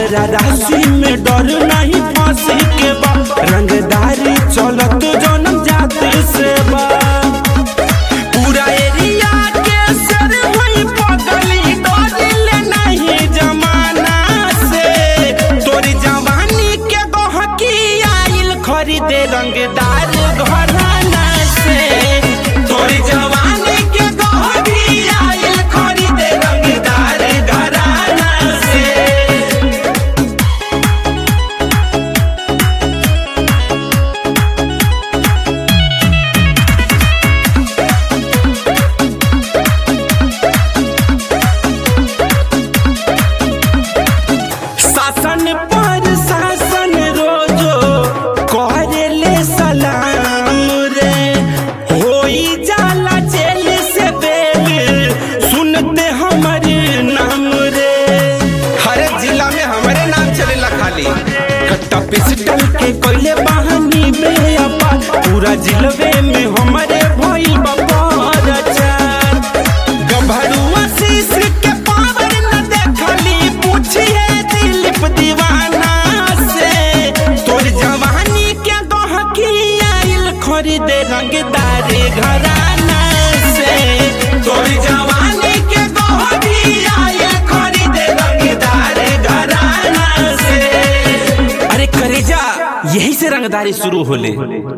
हमरा राशि में डर नहीं फांसी के बा रंगदारी चलत जनम जाति से बा पूरा एरिया के सर होई पगली डरिले नहीं जमाना से तोरी जवानी के गहकी आइल खरीदे रंगदार घराना से तोरी जवानी के गहकी आइल खरीदे रंगदार घराना से शासन पर शासन रोजो करेले सलाम रे होई जाला जेल से बेल सुनते हमर नाम रे हर जिला में हमारे नाम चलेला खाली कट्टा पिस्टल के कोइले बहानी में अपा पूरा जिलवे में हमारे भइल बपार चार गभरुआ शीश के पावर न देखली पूछिए दिलीप दीवाना से तोर जवानी के गहकी आइल खरीदे रंगदार घराना से तोर जवानी के गहकी आइल खरीदे रंगदार घराना से अरे करेजा यही से रंगदारी शुरू होले